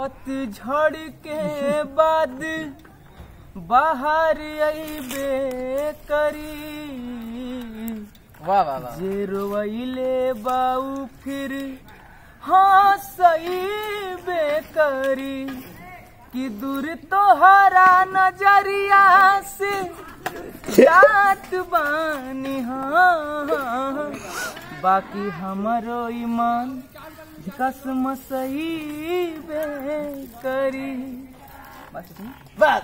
पतझड़ के बाद बाहर अइबे करी वाह वाह वाह जे रोइले बाऊ फिर हाँ सही बेकरी कि दूर तोहरा नजरिया से जात बानी हाँ बाकी हमारो ईमान कसम सही बेकरी बस बस